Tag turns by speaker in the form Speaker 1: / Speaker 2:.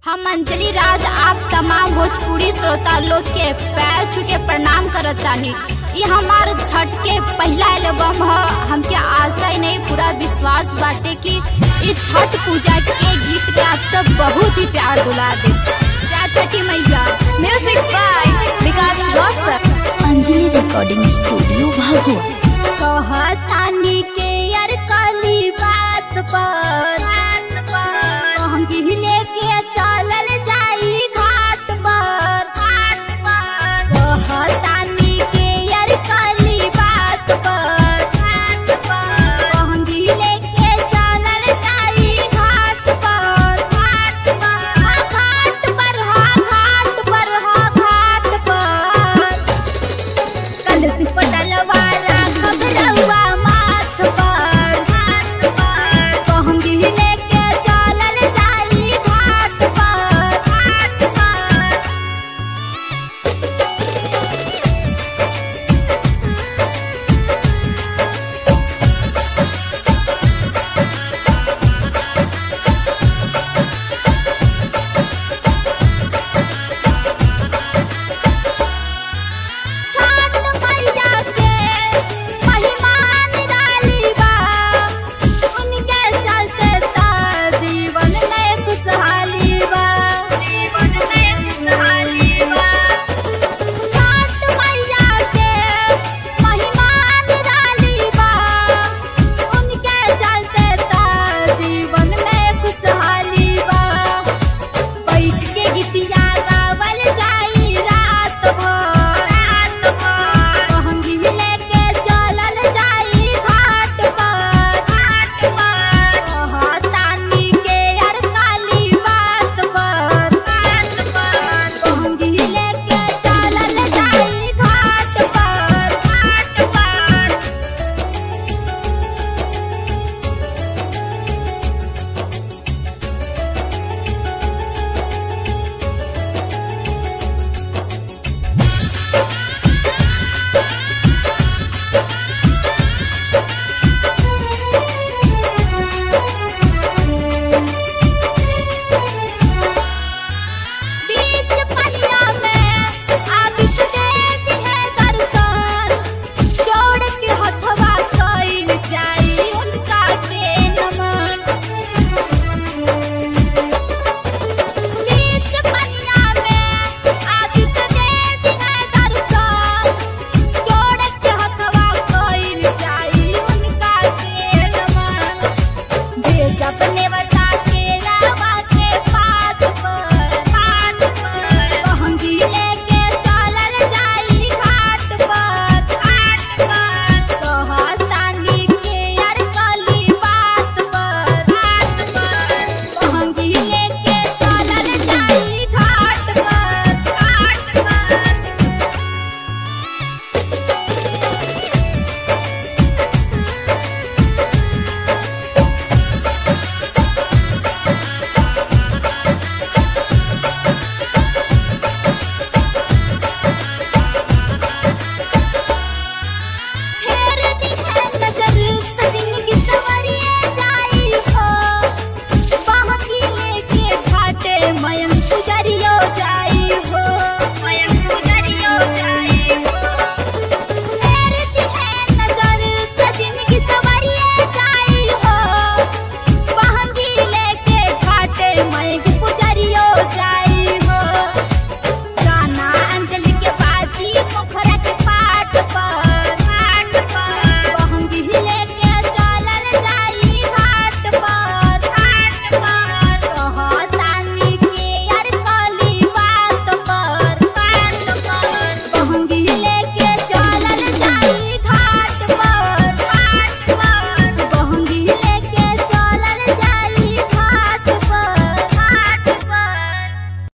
Speaker 1: हम अंजलि राज आप तमाम भोजपुरी श्रोता लोग के पैर छू के प्रणाम करत तानी ये हमार छठ के पहला एल्बम ह हमके आशा ही नहीं पूरा विश्वास बाटे कि इस छठ पूजा के गीत के आप सब बहुत ही प्यार दुला दे जय छठी मैया music by Vikas Roshan
Speaker 2: Anjali recording studio भागो
Speaker 1: कहतानी के यार काली बात पर